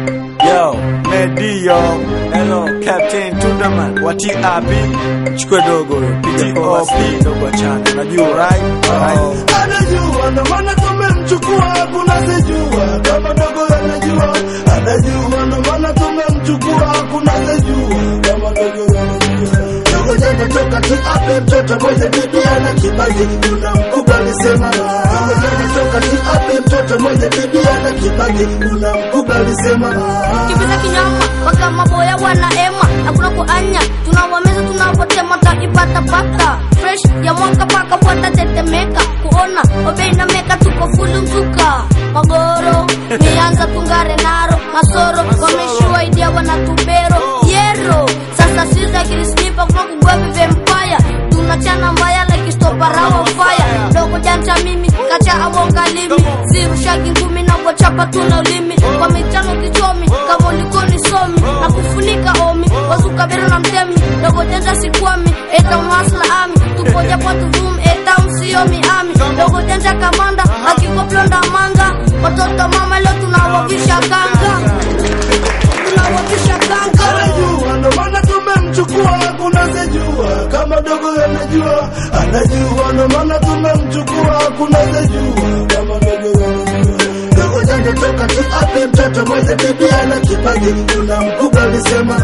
Yo, Medio, hello, Captain Tundaman, wati api, chukue dogo, PTOP, dogo achana, unajua right? Alright. anajua ndo maana tumemchukua hakuna sejua kama dogo anajua anajua ndo maana tumemchukua hakuna sejua kama dogo anajua dogo jana toka tiape mtoto mwenye bibi ana kibaji kuna mkubwa alisema dogo jana toka tiape mtoto mwenye bibi ana kibaji kuna mkubwa alisema kibiza kinyama mpaka maboya wanaema na kuna kuanya tunawameza tunavotema taipatapata fresh ya mwaka paka watatetemeka kuona obei na meka tuko fulu mzuka magoro mianza tungare naro masoro wameshua idia wanatubero yero sasa siza kirisnipa kuna kugwevi vempaya tunachana mbaya like stoparawa fire dogo janja mimi kacha awongalimi sirushagi ngumi na wachapa tuna ulimi kwa michano kichomi kama ulikoni somi na kufunika omi wazukabiro na mtemi dogo janja sikwami eta unwasla ami tupoja kwa tuvumi eta msiomi ami dogo janja kamanda akikoplonda manga watoto mama leo tunawavisha kanga tunawavisha kanga anajua ndo maana tumemchukua hakuna sejua kama dogo anajua anajua ndo maana tumemchukua hakuna sejua kama dogo anajua dogo janja toka tiape mtoto mwenye bibi ana kipaji kuna mkubwa alisema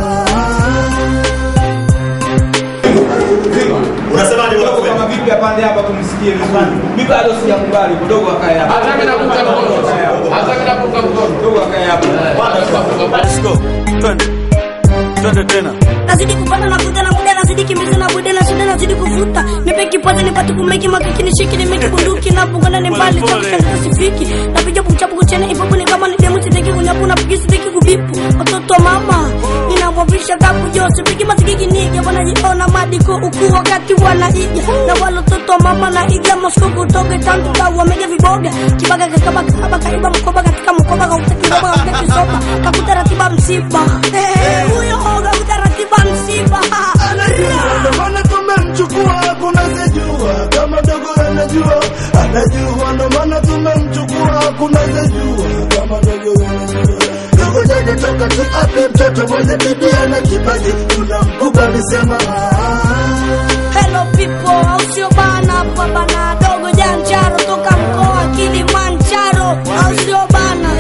Unasemaje bwana Kidogo kama vipi apande hapa tumsikie vizuri. Mimi bado sijakubali kidogo akae hapa. Hata mimi nakuunga mkono. Hata mimi nakuunga mkono. Kidogo akae hapa. Let's go, twende, twende tena. nazidi kupata navuta na muda nazidi kimbiza na bude na shida nazidi kuvuta nipe kipote nipate kumeki makiki nishiki nimeki bunduki na bungana ni mbali cha kushangaza sifiki napiga puchapu kuchene ipopo ni kama ni demu sitaki kunyapu na pigi sitaki kubipu watoto wa mama ninawavisha kapu jose pigi masikiki nige wanajiona madiko ukuu wakati wanaiga na wale watoto wa mama na iga mosko kutoka tantu kwa wamega viboga kibaga kakaba kaba kaiba mkoba katika mkoba kautaki mkoba kautaki soba kakuta ratiba msiba Eh, huyo oga utaratiba msiba anajua ndo maana tumemchukua hakuna sejua kama dogo anajua anajua ndo maana tumemchukua hakuna sejua kama dogo anajua dogo janja toka tiape mtoto mwenye bibi ana kipaji kuna mkubwa alisema Hello people, au sio bana? Baba na dogo janjaro toka mkoa Kilimanjaro, au sio bana?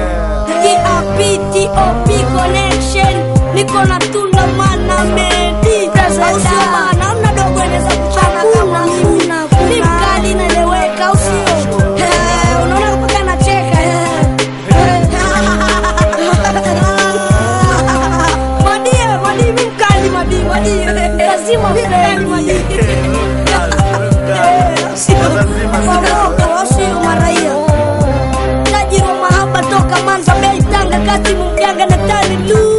TAP connection, niko na tunda mana medi, au sio bana? Amna dogo anaweza kuchana kama mimi, ni mkali naeleweka, au sio? Eh, Unaona mpaka anacheka eh. Madie, madie, mi mkali madie, madie. Lazima mkali madie. Wasio maraia tajiri wa mahaba toka Manza Bay Tanga Kasimu Mganga na Tani Lu